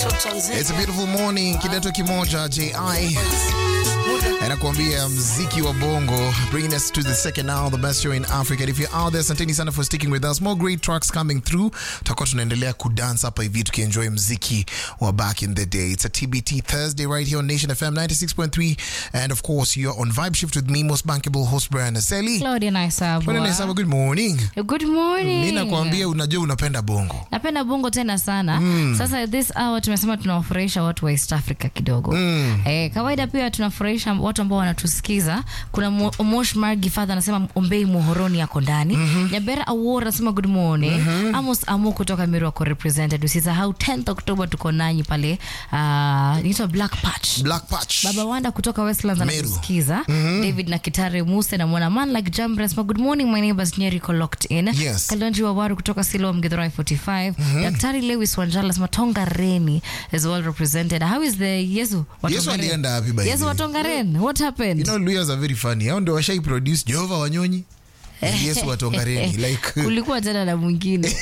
It's a beautiful morning. Kidato kimoja JI anakuambia mziki wa bongo bringing us to the second hour the best show in Africa. And if you're out there, asanteni sana for sticking with us. More great tracks coming through. Tutakuwa tunaendelea kudance hapa hivi tukienjoy mziki wa back in the day. It's a TBT Thursday right here on Nation FM 96.3 and of course you're on Vibe Shift with me most bankable host Brian Aseli. Claudia Naisabwa. Bwana Naisaba, good morning. Good morning. Mimi nakwambia unajua unapenda bongo. napenda bongo tena sana sasa this hour tumesema tunawafurahisha watu wa east africa kidogo eh, kawaida pia tunafurahisha watu ambao wanatusikiza kuna Mo- mosh margi father anasema ombei muhoroni yako ndani nyabera awor anasema good morning amos amu kutoka miru wako represented usisahau 10th october tuko nanyi pale uh, inaitwa black patch Black Patch. baba wanda kutoka westlands Meru. anatusikiza david na kitare muse na mwana man like jambre anasema good morning my neighbors nyeriko locked in Yes. kalonji wawaru kutoka silo mgithurai 45 daktari lewis wanjala anasema tongareni is well represented how is the yesu wa Yesu Tongaren? alienda wapi by the yesu way? wa Tongaren? what happened You know, Luyas are very funny. Hao ndio washai produce Jehova Wanyonyi. na Yesu watongareni like kulikuwa jana na mwingine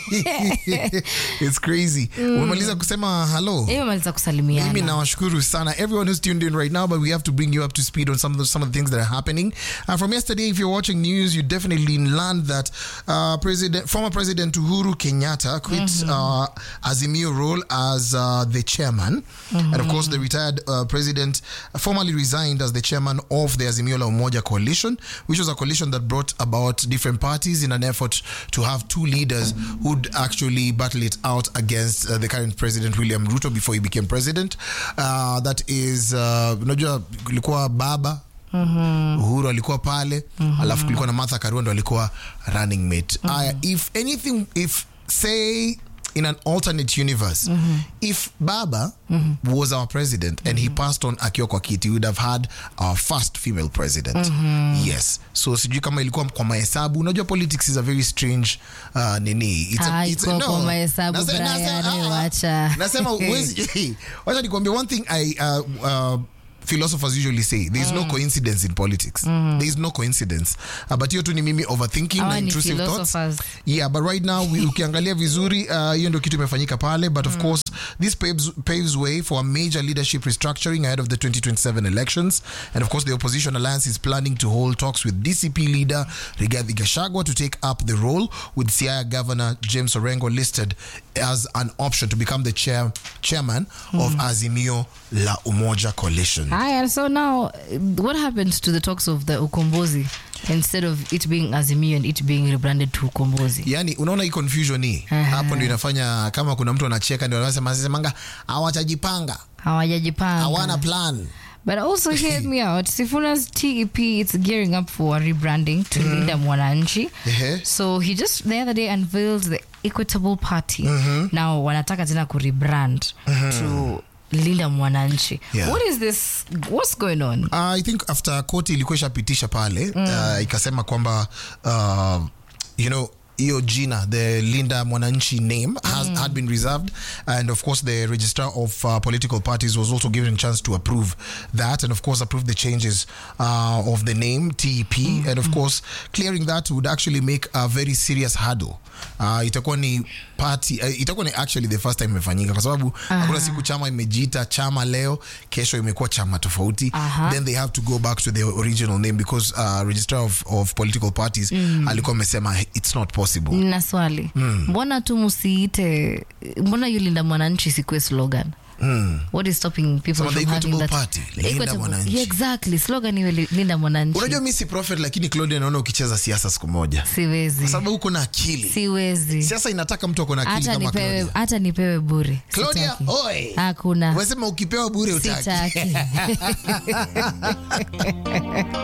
it's crazy. Umemaliza kusema hello. hiyo maliza Mimi kusalimiana nawashukuru sana everyone who's tuned in right now, but we have to bring you up to speed on some of the, some of the things that are happening. Uh, from yesterday, if you're watching news, you definitely learned that uh, President, former President Uhuru Kenyatta quit uh, Azimio role as uh, the chairman, and of course, the retired uh, president formally resigned as the chairman of the Azimio La Umoja coalition, which was a coalition that brought about different parties in an effort to have two leaders who'd actually battle it out against uh, the current president William Ruto before he became president. Uh, that is, uh, unajua kulikuwa baba Uhuru alikuwa pale alafu kulikuwa na Martha Karua ndo alikuwa running mate. Aya, if anything, if say in an alternate universe if baba was our president and he passed on akiwa kwa kiti we would have had our first female president yes so sijui kama ilikuwa kwa mahesabu unajua politics is a very strange uh, nini It's a- Ah, it's a- iko no. kwa mahesabu, Nase- Brian, nase- ah, ah. wacha. nasema huwezi- wacha nikwambie one thing i uh, uh, philosophers usually say there is no coincidence in politics there is no coincidence uh, but hiyo tu ni mimi overthinking Hawa na ni intrusive thoughts philosophers. yeah but right now we- ukiangalia vizuri uh, hiyo ndio kitu imefanyika pale but of course this paves, paves way for a major leadership restructuring ahead of the 2027 elections and of course the opposition alliance is planning to hold talks with dcp leader rigathi gachagua to take up the role with siaya governor james orengo listed as an option to become the chair, chairman of azimio la umoja coalition Haya, so now what happened to the talks of the ukombozi instead of it being azimio and it being rebranded to ukombozi yani unaona hii confusion hii hapo ndio inafanya kama kuna mtu anacheka ndio anasema semanga hawatajipanga hawajajipanga hawana plan But also hear me out. Sifuna's TEP it's gearing up for a rebranding to Linda Mwananchi. Ehe. So he just the other day unveiled the Equitable Party. Now wanataka tena ku rebrand to Linda Mwananchi. Yeah. What is this? What's going on? Uh, I think after koti ilikuwa ishapitisha pale uh, ikasema kwamba uh, you know hiyo jina the linda mwananchi name has, had been reserved and of course the registrar of uh, political parties was also given a chance to approve that and of course approve the changes uh, of the name tep and of course clearing that would actually make a very serious hurdle uh, itakuwa ni party uh, itakuwa ni actually the first time imefanyika kwa sababu hakuna siku chama imejiita chama leo kesho imekuwa chama tofauti Aha. then they have to go back to their original name because uh, registrar of, of political parties alikuwa amesema it's not possible Nina swali. Mbona tu musiite mbona yu Linda Mwananchi sikuwe slogan? What is stopping people Sema the from having Equitable that? Party, The Linda Equitable- Mwananchi. Yeah, exactly. Slogan iwe Li- Linda Mwananchi. unajua mi si prophet lakini claudia naona ukicheza siasa siku moja kwa Siwezi. sababu uko na akili Siwezi. siasa inataka mtu ako na akili hata kama nipewe claudia hata nipewe bure claudia Sitaki. oi hakuna umesema ukipewa bure utaki sitaki